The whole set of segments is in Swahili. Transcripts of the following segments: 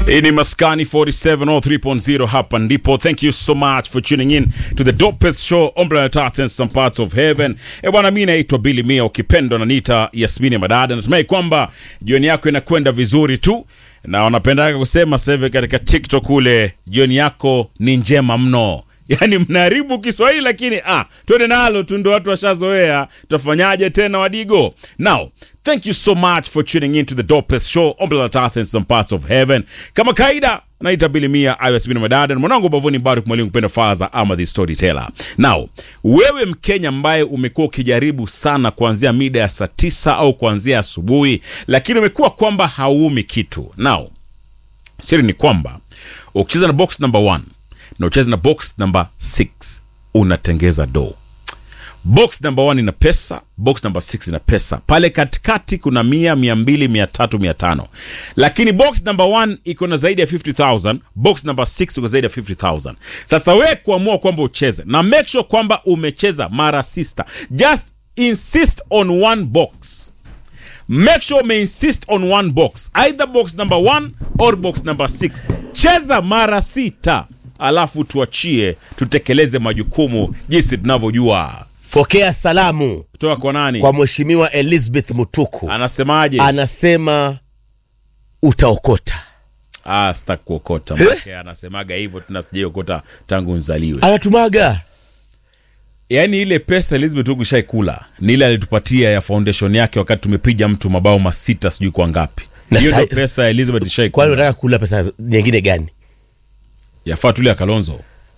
Hii ni Maskani 4703.0 hapa ndipo. Thank you so much for tuning in to the dopest show on planet Earth and some parts of heaven. E bwana, mimi naitwa Billy Mia, ukipendwa na nita Yasmini Madada. Natumai kwamba jioni yako inakwenda vizuri tu, na wanapendaga kusema sasa hivi katika TikTok kule, jioni yako ni njema mno. Yaani mnaharibu Kiswahili lakini ah, twende nalo tu, ndo watu washazoea. Tutafanyaje tena wadigo? Now, thank you so much for tuning in to the dopest show on planet Earth and some parts of heaven. Kama kaida naita Billy Mia ISB na madada na mwanangu bavuni Baruk mwalimu kupenda faza ama the storyteller. Now, wewe Mkenya ambaye umekuwa ukijaribu sana kuanzia mida ya saa tisa au kuanzia asubuhi, lakini umekuwa kwamba hauumi kitu. Now, siri ni kwamba ukicheza na box number one na ucheze na box number 6 unatengeza do box number 1 ina pesa box number 6 ina pesa pale katikati kuna mia mia mbili mia tatu mia tano lakini box number 1 iko na zaidi ya 50000 box number 6 iko zaidi ya 50000 sasa we kuamua kwamba ucheze na make sure kwamba umecheza mara sista just insist on one box make sure umeinsist on one box either box number 1 or box number 6 cheza mara sita alafu tuachie tutekeleze majukumu jinsi tunavyojua pokea salamu kutoka kwa nani kwa mheshimiwa elizabeth mutuku anasemaje anasema utaokota ah, sitaki kuokota make anasemaga hivyo tuna sijaiokota tangu nzaliwe anatumaga yaani ile pesa elizabeth huku shaikula ni ile alitupatia ya foundation yake wakati tumepiga mtu mabao masita sijui kwa ngapi Na hiyo sai- ndio pesa ya elizabeth kwani shaikula unataka kula pesa nyingine gani yafaa tule ya kalonzo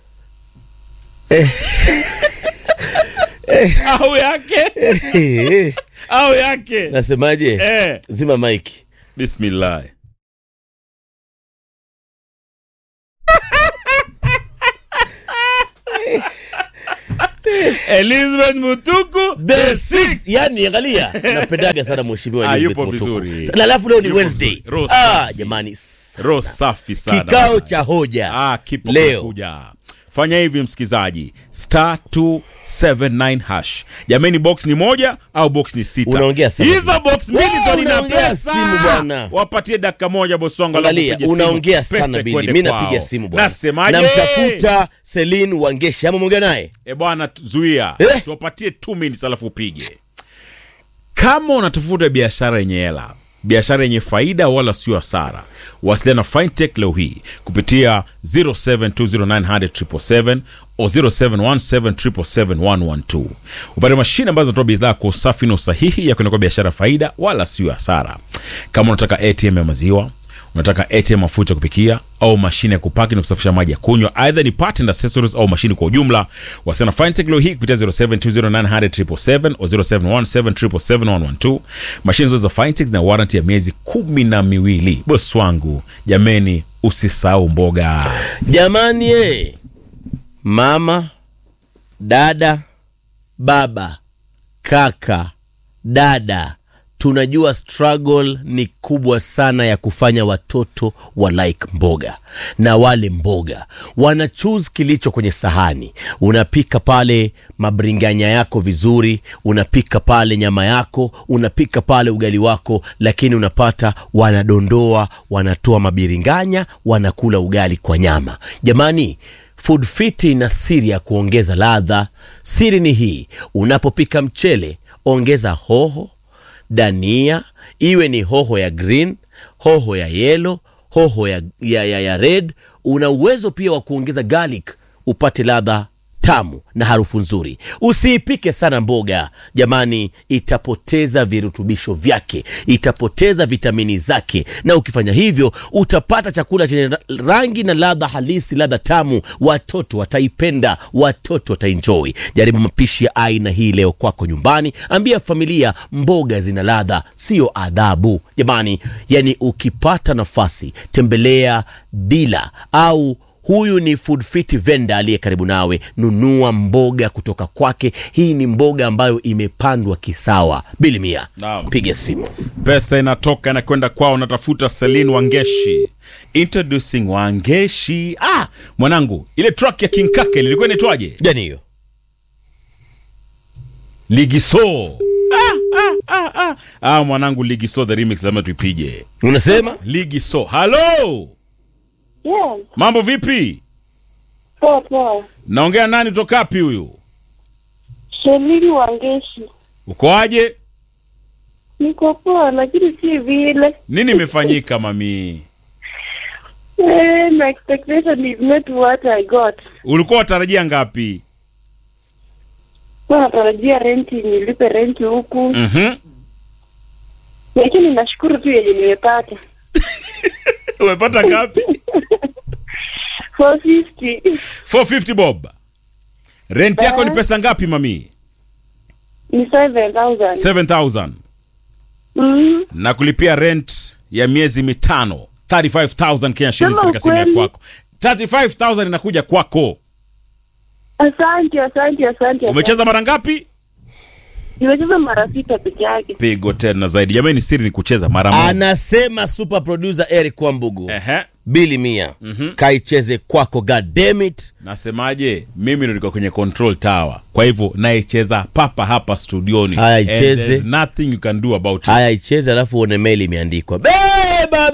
au yake au yake nasemaje eh, zima mike bismillah elizabeth mutuku the six yani angalia napendaga sana mheshimiwa Ah, Elizabeth yupo Mutuku. vizuri. na alafu leo ni Yupo wednesday vizuri. Roho ah, safi. jamani roho safi sana kikao cha hoja ah, kipo leo kuja fanya hivi msikizaji star 279 hash jamani box ni moja au box ni sita Unaongea sana. hizo box mbili Wewe ndo nina unaongea pesa simu bwana. wapatie dakika moja bosi wangu alafu angalia upige simu. unaongea Pesa sana bili ikwende mi kwao. napiga simu bwana nasemaje namtafuta selin wangeshi ama mwongea naye e bwana tu- zuia Eh? tuwapatie 2 minutes alafu upige kama unatafuta biashara yenye hela biashara yenye faida wala sio hasara wasiliana na fintech leo hii kupitia 0720900777 o 0717771112 upate mashine ambazo zinatoa bidhaa kwa usafi na usahihi ya kuenda biashara faida wala sio hasara kama unataka atm ya maziwa unataka atm mafuta ya kupikia au mashine ya kupaki na kusafisha maji ya kunywa aidha ni part and accessories au mashine kwa ujumla wasiana fintech leo hii kupitia 0720900777 o 0717771112 mashine zote za fintech na warranty ya miezi kumi na miwili bosi wangu jameni usisahau mboga jamani e mama dada baba kaka dada tunajua struggle ni kubwa sana ya kufanya watoto wa like mboga na wale mboga wana choose kilicho kwenye sahani unapika pale mabringanya yako vizuri unapika pale nyama yako unapika pale ugali wako lakini unapata wanadondoa wanatoa mabiringanya wanakula ugali kwa nyama jamani food fit ina siri ya kuongeza ladha siri ni hii unapopika mchele ongeza hoho dania iwe ni hoho ya green hoho ya yelo hoho ya, ya, ya, ya red una uwezo pia wa kuongeza garlic upate ladha tamu na harufu nzuri usiipike sana mboga jamani itapoteza virutubisho vyake itapoteza vitamini zake na ukifanya hivyo utapata chakula chenye ra- rangi na ladha halisi ladha tamu watoto wataipenda watoto wataenjoy jaribu mapishi ya aina hii leo kwako nyumbani ambia familia mboga zina ladha sio adhabu jamani yani ukipata nafasi tembelea dila au huyu ni food fit vendor aliye karibu nawe nunua mboga kutoka kwake hii ni mboga ambayo imepandwa kisawa bilimia Naam. piga simu pesa inatoka inakwenda kwao natafuta selin wangeshi introducing wangeshi ah mwanangu ile track ya king kake ilikuwa inaitwaje gani hiyo ligiso ah, ah, ah, ah. ah mwanangu ligiso the remix lazima tuipige unasema ligiso halo Yes, mambo vipi poa poa. naongea nani toka wapi huyu Shelini Wangeshi. ukoaje Niko poa lakini si vile. nini imefanyika mami Eh, my expectation is not what I got. ulikuwa watarajia ngapi Kwa natarajia renti nilipe renti huku. mm-hmm. Lakini nashukuru tu yenye nimepata. umepata ngapi 450 450 bob rent yako ni Eh. pesa ngapi mami ni 7000. 7000 Mm. na kulipia rent ya miezi mitano 35000 Kenya shillings Sema katika simu ya ukweli. kwako 35000 inakuja kwako Asante, asante, asante. umecheza mara ngapi Nimecheza mara sita peke yake. pigo tena zaidi jamani siri ni kucheza mara moja anasema super producer eric kwambugu Ehe. bili mia kaicheze kwako god damn it nasemaje mimi ndo niko kwenye control tower kwa hivyo naicheza papa hapa studioni Haya, And icheze. there's nothing you can do about it haya icheze alafu uone mail imeandikwa beba